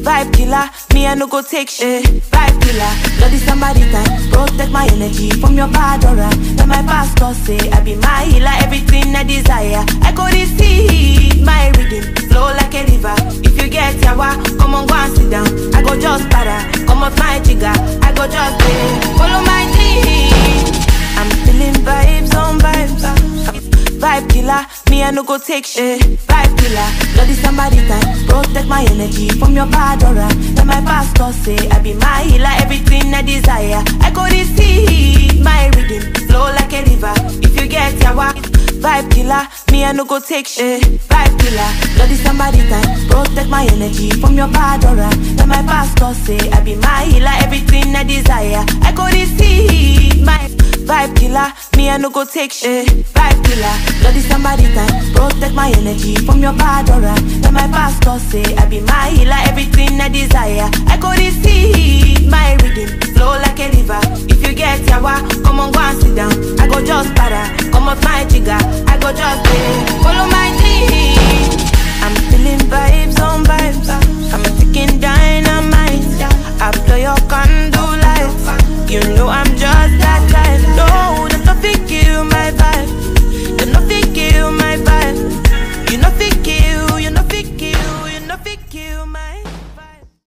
Vibe killer, me I no go take shit. Vibe killer, bloody somebody time. Protect my energy from your bad aura. Then my pastor say I be my healer, everything I desire. I go receive my rhythm, flow like a river. If you get yawa, come on go and sit down. I go just para, come off my trigger. I go just pay, follow my dream. I'm feeling vibes on vibes. Vibe killer, me I no go take shit. Vibe killer, bloody somebody time. Protect my energy from your bad aura. Then my pastor say I be my healer, everything I desire. I go receive my rhythm, flow like a river. If you get yawa, vibe killer, me I no go take shit. Vibe killer, bloody somebody time. Protect my energy from your bad aura. Then my pastor say I be my healer, everything I desire. I go receive my Vibe killer, me I no go take shit. Vibe killer, bloody somebody time. Protect my energy from your bad aura. Then my pastor say I be my healer, everything I desire. I go receive my rhythm, flow like a river. If you get yawa, come on go and sit down.